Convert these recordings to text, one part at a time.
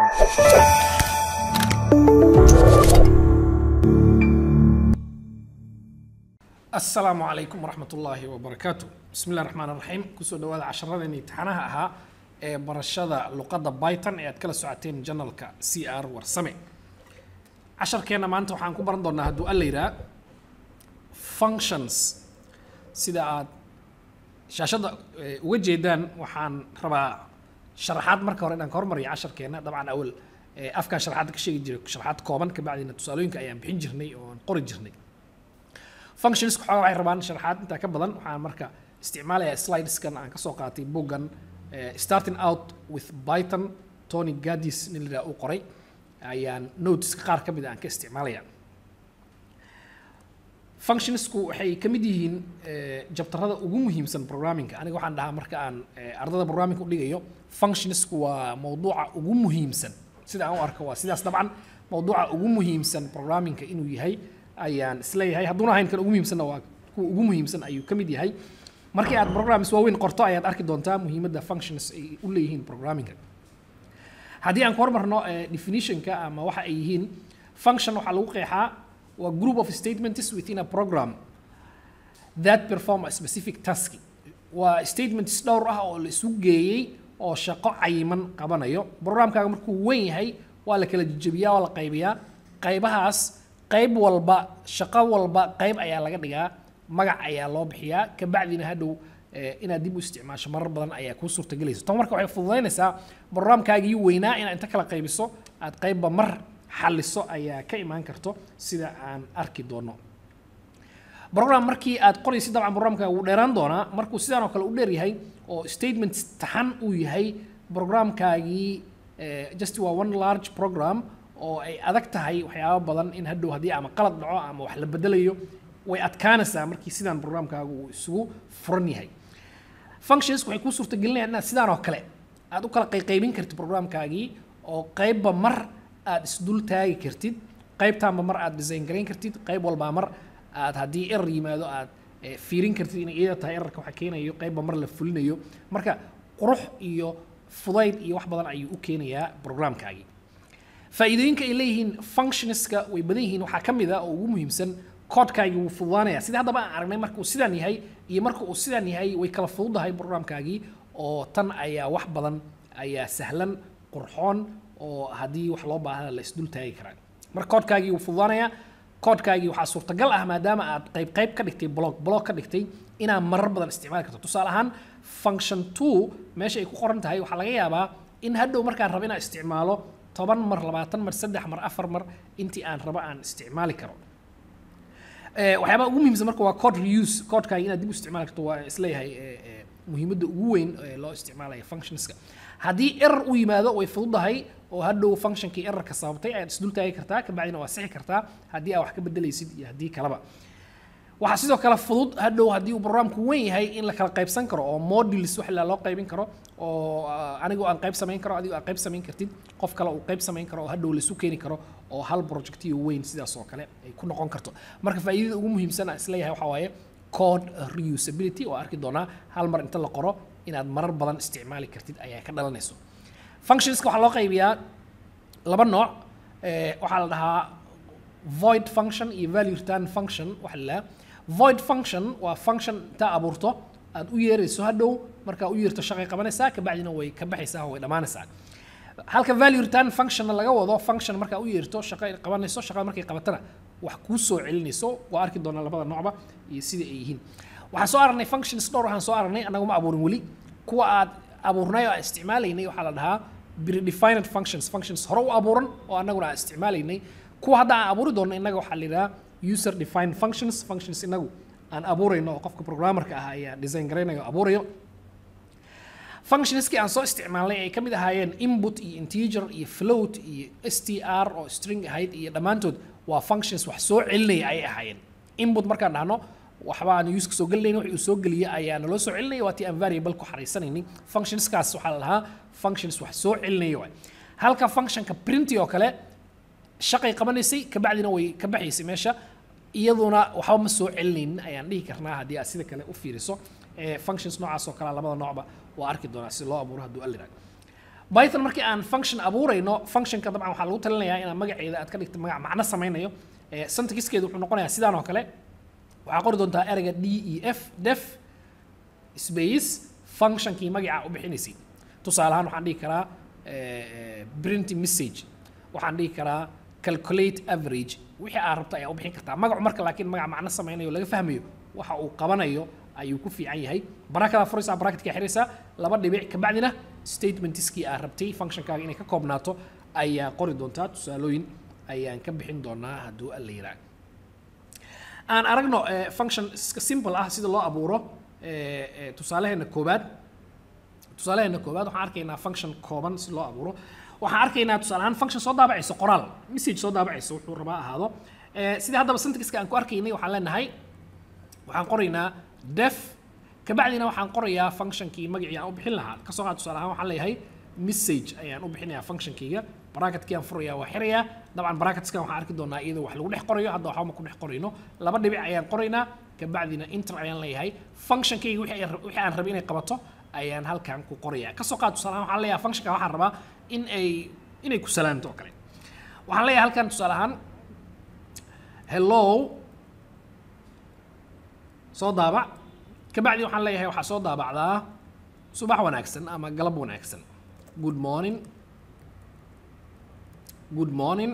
asalaamu calaykum waraxmat ullaahi wabarakaatu bismi illahi raxmaan raxiim kusoo dhawaada casharadeen imtixaanaha ahaa ee barashada luqadda byton ee aad kala socoteen janalka c r warsame casharkeenna maanta waxaan ku baran doonaa hadduu alla yidhaha functions sida aad shaashadda eh, uga jeedaan waxaan rabaa sharaxaad marka hore inaan ka hormariyo casharkeenna dabcan awal eh, afkaan sharaxaadda ka sheegi jiray sharaxaad kooban kabacdina tusaalooyinka ayaan bixin jirnay oo aan qori jirnay functions xoogaa waxay rabaan sharaxaad intaa ka badan waxaan marka isticmaalayaa slideskan aan kasoo qaatay boggan eh, starting out with python tony gadis nin la uu qoray ayaan noteska qaar ka mid a aan ka isticmaalaya functionsku waxay ka mid yihiin eh, jabtarada ugu muhiimsan programmingka aniga waxaan dhahaa marka aan eh, ardada programmingka u dhigayo functionsku waa mawduuca ugu muhiimsan sida aan u arko waa sidaas dabcan mawduuca ugu muhiimsan programmingka inuu yahay ayaan isleeyahay hadduuna ahayn kan ugu muhiimsanna waa kuwa ugu muhiimsan ayuu ka mid yahay markii aad programs waaweyn qorto ayaad arki doontaa muhiimadda functions ay u leeyihiin programmingka haddii aan ku hormarno eh, definitionka ama waxa ay yihiin function waxaa lagu qeexaa waa group of statements within a program that perform a specific task waa statements dhowr ah oo la isu geeyey oo shaqo cayiman qabanayo programkaaga markuu weyn yahay waa la kala jejebiyaa waa la qaybiyaa qaybahaas qayb walba shaqo walba qayb ayaa laga dhigaa magac ayaa loo bixiyaa kabacdina hadhow eh, inaad dib u isticmaasho marar badan ayaa kuu suurtagelaysa tan marka waxay fududaynaysaa programkaagii weynaa inaad inta kala qaybiso aad qaybba mar xalliso ayaa ka imaan karto sida aan arki doono program markii aad qoraysid dabcan programkaaga wuu dheeraan doonaa markuu sidaan oo kale u dheer yahay oo statement taxan uu yahay programkaagii eh, just waa one large program oo ay adag tahay waxyaabo badan in hadhow haddii ama qalad dhaco ama wax la bedelayo way adkaanaysaa markii sidaan programkaagu uu isugu furan yahay functions waxay kuu suurtagelinayaan inaad sidaan oo kale aad u kala qayqaybin kartid programkaagii oo qaybba mar aad isdul taagi kartid qaybtaanba mar aad design garayn kartid qayb walbaa mar aad haddii error yimaado aad eh, fiirin kartid inay iyada tahay errorka waxa keenayo qaybba mar la fulinayo marka qurux iyo fudayd iyo wax badan ayuu u keenayaa programkaagii faa'iidooyinka ay leeyihiin functionska way badan yihiin waxaa ka mid a oo ugu muhiimsan koodkaagii wuu fududaanaya sida haddaba aan aragnay marka uu sidaan yahay iyo marka uu sidaan yahay way kala fududahay programkaagii oo tan ayaa wax badan ayaa sahlan qurxoon oo haddii wax loo baahda la isdul taagi karaa marka koodkaagii wuu fududaanaya koodkaagii waxaa suurtagal ah maadaama aad qayb qayb ka dhigtay blog blog ka dhigtay inaad marar badan isticmaali karto tusaale ahaan function two meesha ay ku qoran tahay waxaa laga yaabaa in hadhow markaan rabo inaan isticmaalo toban mar labaatan mar saddex mar afar mar intii aan rabo aan isticmaali karo Eh, waxyaabaha ugu muhiimsan marka waa code reuse codekaaga inaad dib u isticmaali karto waa isleeyahay eh, eh, muhiimadda ugu weyn ee loo isticmaalaya functionska haddii error u yimaado way fududahay oo hadhow functionkii errorka sababtay ayaad isdul taagi kartaa kabacdina waa sixi kartaa haddii aad wax ka bedelaysid iyo haddii kaleba waxaa sidoo kale fudud hadhow haddii uu programku weyn yahay in la kala qaybsan karo oo modules wax la loo qaybin karo oo ah, anigoo aan qayb samayn karo adigoo aan qayb samayn kartid qof kale uu qayb samayn karo oo hadhow laisu keeni karo oo hal projectiyo weyn sidaas oo kale ay ku noqon karto marka faa'iidada ugu muhiimsan aan isleeyahay waxaa waaye code reusability oo arki doonaa hal mar inta la qoro inaad marar badan isticmaali kartid ayaa ka dhalanayso functionska waxaa loo qaybiyaa laba nooc eh, waxaa la dhahaa void function iyo value return function waxa la dhahaa void function waa function intaa abuurto aad u yeerayso hadhow markaa u yeerto shaqay qabanaysaa kabacdina way ka baxaysaa oo way dhammaanaysaa halka value return functionna laga wado function markaa u yeerto shaqo ay qabanayso shaqada markay qabatana wax kuu soo celinayso waa arki doonaa labada noocba iyo sida ay yihiin waxaan soo aragnay functions dhowr waxaan soo aragnay annagu ma abuurin weli kuwa aad abuurnay oo aan isticmaalaynay waxaa la dhahaa predefined functions functions hore u abuuran oo annaguna aan isticmaalaynay kuwa hadda aan abuuri doonno innaga waxaa la yidhahaa user defined functions functions inagu aan abuurayno oo qofka programmerka ah ayaa design garaynayo oo abuurayo functionskii aan soo isticmaalnay ay ka mid ahaayeen input iyo integer iyo float iyo str oo string ahayd iyo dhammaantood waa functions wax soo celinaya ayay ahaayeen input markaan dhahno waxba aan use ka soo gelinayna wixii uu soo geliya ayaa naloo soo celinaya waa tii aan variable ku xaraysanaynay functionskaas waxaa la dhahaa functions wax soo celinaya waay halka functionka printy oo kale shaqay qabanaysay kabacdina way ka baxaysay meesha iyaduna waxba ma soo celinaynin ayaan dhihi karnaa haddii aad sida kale u fiiriso functions noocaas oo kale labada noocba waa arki doonaa si loo abuuro hadduu alliraa python markii aan function abuurayno functionka dabcan waxaa lagu talinayaa inaad magaceeda aad ka dhigto magac macno samaynayo Eh, syntaxkeedu wuxuu noqonayaa sidaan oo kale waxaa qori doontaa ereyga d e f def space functionkii magaca u bixinaysay tusaale ahaan waxaan dhihi karaa eh, print message waxaan dhihi karaa calculate average wixii aad rabto ayaa u bixin kartaa magacu marka laakiin magac macno samaynayo laga fahmayo waxa uu qabanayo ayuu ku fiican yahay barakadaa furaysaa barakatka xiraysaa laba dhibic kabacdina statementskii aad rabtay functionkaaga inay ka koobnaato ayaa qori doontaa tusaalooyin ayaan ka bixin doonaa hadduu alla yiraah aan aragno eh, function iska simple ah sida loo abuuro eh, eh, tusaalaheena koobaad tusaalaheena koobaad waxaan arkaynaa function kooban si loo abuuro waxaan arkaynaa tusaale ahaan function soo daabacayso qoraal message soo daabacayso wuxuu rabaa ahaado Eh, sidii haddaba syntaxka aan ku arkaynay waxaan leenahay waxaan qoraynaa def kabacdina waxaan qorayaa functionkii magacii aan u bixin lahaa kasoo qaad tusaale ahaan waxaan leeyahay message ayaan u bixinayaa functionkayga bracketkii aan furayaa waa xirayaa dabcan bracketskan waxaan arki doonaa iyadoo wax lagu dhex qorayo hadda waxba ma ku dhex qorayno laba dhibic ayaan qoraynaa kabacdina inter ayaan leeyahay functionkayga wixii ay- wixii aan rabay inay qabato ayaan halkan ku qorayaa kasoo qaad tusaale ahaan waxaan leeyahay functionka waxaan rabaa in ay inay ku salaanto oo kale waxaan leeyahay halkan tusaale ahaan hello soo daabac kabacdi waxaan leeyahay waxaa soo daabacdaa subax wanaagsan ama galab wanaagsan good morning good morning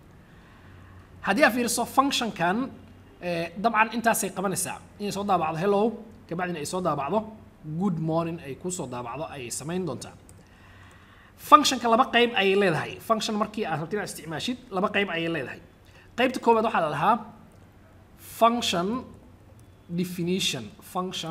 haddii aad fiiriso functionkan eh, dabcan intaasay qabanaysaa inay soo daabacdo hello kabacdina ay soo daabacdo good morning ay kusoo daabacdo ayay samayn doontaa functionka laba qayb ayay leedahay function markii aad rabto inaad isticmaashid laba qayb ayay leedahay qaybta koowaad waxaa la dhahaa function definition function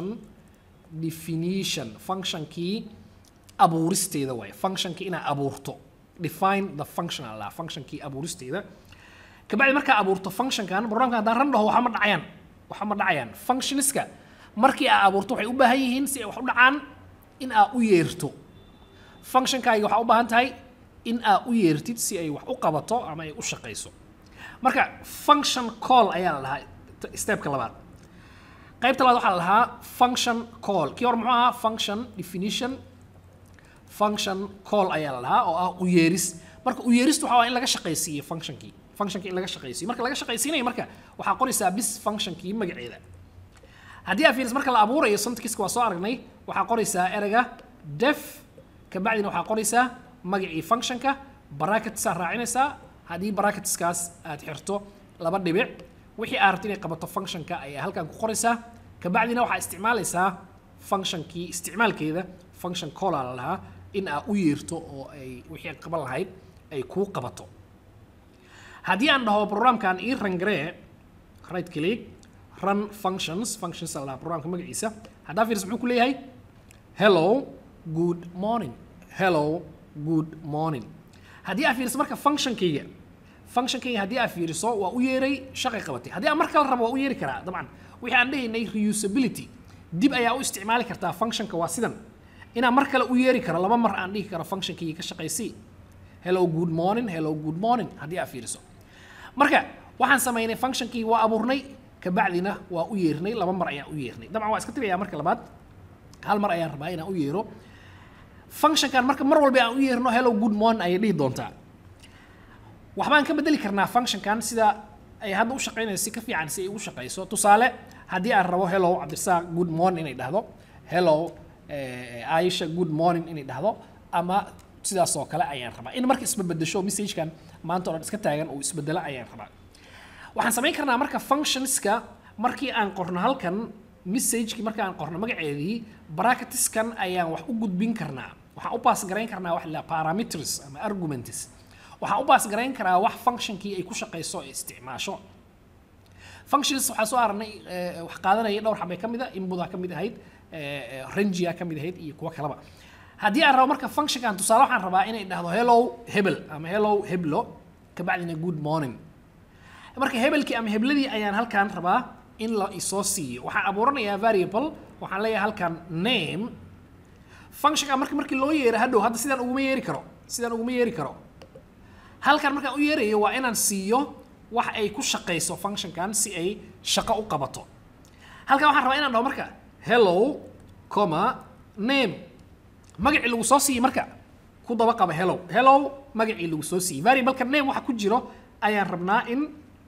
definition functionkii abuuristeeda waaye functionkii inaad abuurto define the function aa la dhahaa functionkii abuuristeeda kabacdi markaa abuurto functionkan programkan haddaan ran dhaho waxa ma dhacayaan waxa ma dhacayaan functioniska markii aad abuurto waxay u baahan yihiin si ay wax u dhacaan in aad u yeerto functionkaaga waxaa u baahan tahay in aad u yeertid si ay wax u qabato ama ay u shaqayso marka function call ayaa la dhahaa t- stepka labaad qaybta labaad waxaa la dhahaa function call kii hore muxuu ahaa function definition function call ayaa la dhahaa oo ah u yeeris marka u yeeristu waxaa waa in laga shaqaysiiyo functionkii functionkii in laga shaqaysiiyo marka laga shaqaysiinayo marka waxaa qoraysaa bis functionkii magaceeda haddii aad fiiris marka la abuurayo syntaxka waa soo aragnay waxaa qoraysaa ereyga def kabacdina waxaa qoraysaa magacii functionka bracketsaa raacinaysaa haddii bracketskaas aad xirto laba dhibic wixii aad rabto inay qabato functionka ayaa halkan ku qoraysaa kabacdina waxaa isticmaalaysaa functionkii isticmaalkeeda function calla la lahaa in aad u yeerto oo ay wixii aad qaban lahayd ay kuu qabato haddii aan dhaho programkan ii rangaree right click run functions functions la dhahaa programka magaciisa haddaa fiiris muxuu ku leeyahay hello good morning hello good morning haddii aad fiiriso marka functionkayga functionkayga haddii aad fiiriso waa u yeeray shaqay qabatay haddii aan mar kale rabo waa u yeeri karaa dabcan wixii aan dhahaynay reusability dib ayaa u isticmaali kartaa functionka waa sidan inaan mar kale u yeeri karo laba mar aan dhihi karo functionkayga ka shaqaysii hello good morning hello good morning haddii aad fiiriso marka waxaan samaynay functionkii waa abuurnay kabacdina waa u yeernay laba mar ayaan u yeernay dabcan waa iska tegayaa marka labaad hal mar ayaan rabaa inaan u yeero functionkan marka mar walba aan u yeerno hello good morning ayay dhihi doontaa waxbaan ka bedeli karnaa functionkan sida ay hadda u shaqaynayso si ka fiican si ay ugu shaqayso tusaale haddii aan rabo hello cabdirasaaq good morning inay dhahdo hello eh, aisha good morning inay dhahdo ama sidaas oo kale ayaan rabaa in marka isbabedesho messagekan maanta oo dhan iska taagan uu isbedelo ayaan rabaa waxaan samayn karnaa marka functionska markii aan qorno halkan messagekii markii aan qorno magaceedii bracketiskan ayaan wax u gudbin karnaa waxaan u baas garayn karnaa wax la parameters ama arguments waxaan u baas garayn karaa wax functionkii ay ku shaqayso ee isticmaasho functions waxaa soo aragnay eh, wax qaadanaya dhowr xabay ka mid a inbudaa ka mid ahayd eh, eh, rangia ka mid ahayd iyo kuwo kaleba haddii aan rabo marka functionkan tusaale waxaan rabaa inay dhahdo hello hebel ama hello heblo kabacdina good morning marka hebelkii ama hebladii ayaan halkan rabaa in la isoo siiyo waxaan abuuranayaa variable waxaan leeyahay halkan name functionka marka markii loo yeero hadhow hadda sidaan uguma yeeri karo sidaan uguma yeeri karo halkan markaan u yeerayo waa inaan siiyo wax ay ku shaqayso functionkan si ay shaqo u qabato halkan waxaan rabaa inaan dhaho marka hello comma name magacii lagu soo siiyey marka ku daba qaba hello hello magacii lagu soo siiyey variableka name waxa ku jiro ayaan rabnaa in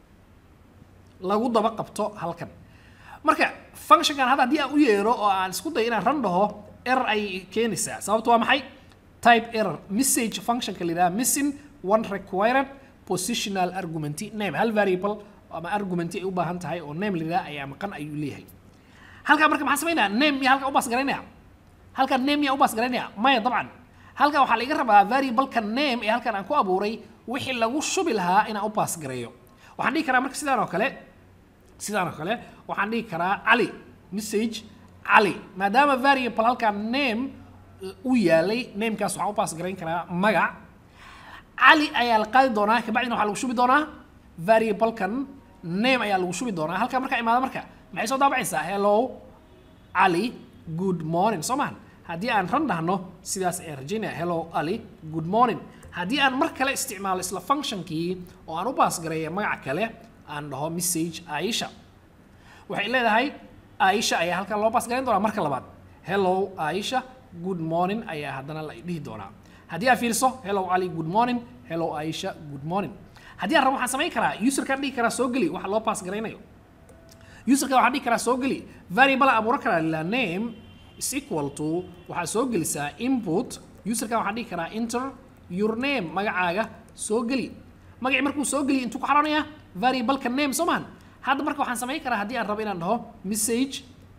lagu daba qabto halkan marka functionkan hadda haddii aan u yeero oo aan isku dayo inaan ran dhaho error ayay keenaysaa sababtu waa maxay type error message functionka la yidhaha missing one required positional argument name hal variable ama argument ay u baahan tahay oo name la yidhaha ayaa maqan ayuu leeyahay halkaa marka maxaan samaynaya name miyaa halkan u baas garaynaya halkan name miyaa u baas garaynaya maya dabcan halkan waxaa laga rabaa variableka name ee halkan aan ku abuuray wixii lagu shubi lahaa inaan u baas gareeyo waxaan dhihi karaa marka sidaan oo kale sidaan oo kale waxaan dhihi karaa cali message cali maadaama variable halkan name u yaalay namekaas waxaan u baas garayn karaa magac cali ayaa la qaadi doonaa kabacdina waxaa lagu shubi doonaa variablekan name ayaa lagu shubi doonaa halkaa markaa imaada marka maxay soo daabacaysaa hello cali good morning soo mahan haddii aan ran dhahno sidaas ee rajaynaya hello ali good morning haddii aan mar kale isticmaalo isla functionkii oo aan u baas gareeya magac kale aan dhaho message aisha waxay leedahay aisha ayaa halkan loo baas garayn doonaa marka labaad hello aisha good morning ayaa haddana la dhihi doonaa haddii aad fiiriso hello ali good morning hello aisha good morning haddii aan rabo waxaan samayn karaa userkaan dhihi karaa soo geli waxa loo baas garaynayo userka waxaan dhihi karaa soo geli variable aan abuuran karaa la name is equal to waxaa soo gelisaa input userka waxaan dhihi karaa enter your name magacaaga soo geli magacii markuu soo geliyo intuu ku xaroonaya variableka name soo mahan hadda marka waxaan samayn karaa haddii aan rabo inaan dhaho message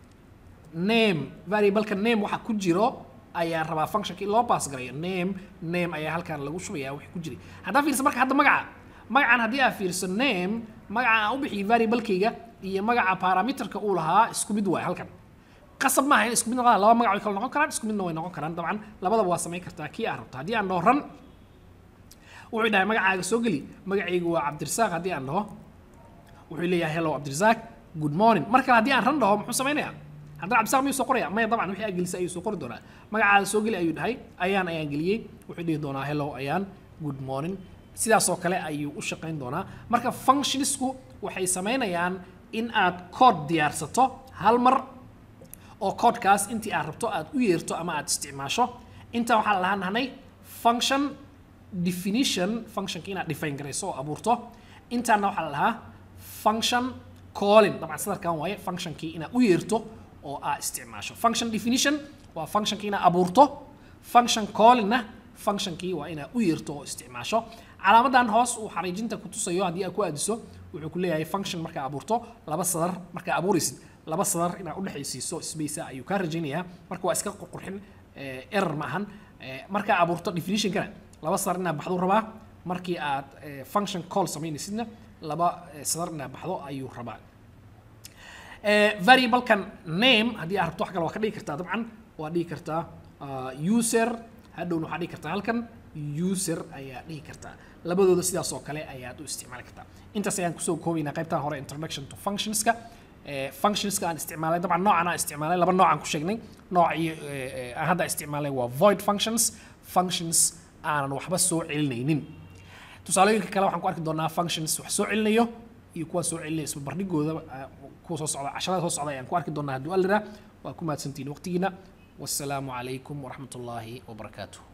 name variableka name waxa ku jiro ayaan rabaa functionka in loo baas garayo name name ayaa halkan lagu shubaya wixii ku jiray haddaa fiirsa marka hadda magaca magacan haddii aad fiirso name magaca aan u bixiyay variablekayga iyo magaca parameterka uu lahaa isku mid waay halkan qasab maaha in isku mid noqdaan laba magac way kala noqon karaan isku midna way noqon karaan dabcan labadaba waa samayn kartaa kii aad rabto haddii aan dhaho ran wuxuu dhahay magacaaga soo geli magacaygu waa cabdirasaaq haddii aan dhaho wuxuu leeyahay hello cabdirasaaq good morning mar kale haddii aan ran dhaho muxuu samaynayaa haddana cabdirasaaq miyuu soo qoraya maya dabcan wixii aad gelisay ayuu soo qori doonaa magacaada soo geli ayuu dhahay ayaan ayaan geliyey wuxuu dhihi doonaa hello ayaan good morning sidaasoo kale ayuu u shaqayn doonaa marka functionsku waxay samaynayaan in aad code diyaarsato hal mar oo codekaas intii aad rabto aad u yeerto ama aad isticmaasho intaa waxaa la lahaan nahnay function definition functionka inaad define garayso oo abuurto intaana waxaa la lahaa function calling dabcan sadarkan waaye functionkii inaad u yeerto oo aad isticmaasho function definition waa functionkii inaad abuurto function callingna functionkii waa inaad u yeerto oo isticmaasho calaamadan hoos uu xariijinta ku tusayo haddii aad ku aadiso wuxuu ku leeyahay function markaa abuurto laba sadar markaa abuuraysid laba sadar inaad udhexaysiiso space ayuu kaa rajaynayaa marka waa iska qurqurxin error ma ahan markaa abuurto definitionkana laba sadar inaad baxdo rabaa markii aad function call samaynaysidna laba sadar inaad baxdo ayuu rabaa variablekan name haddii aad rabto wax kale waa ka dhigi kartaa dabcan waa dhigi kartaa user hadhowna waxaa dhigi kartaa halkan user ayaa dhihi kartaa labadooda sidaas oo kale ayaad u isticmaali kartaa intaas ayaan kusoo koobaynaa qaybtan hore introduction to functionska functionska aan isticmaalay dabcan noocan aan isticmaalay laba nooc aan ku sheegnay noocii aan hadda isticmaalay waa void functions functions aanan waxba soo celinaynin tusaalooyinka kale waxaan ku arki doonaa functions wax soo celinayo iyo kuwa soo celinaya isba bardhigooda kuwa soo socda casharada soo socda ayaan ku arki doonaa hadduu alira waa ku mahadsantihiin waqtigiina والسلام عليكم ورحمة الله وبركاته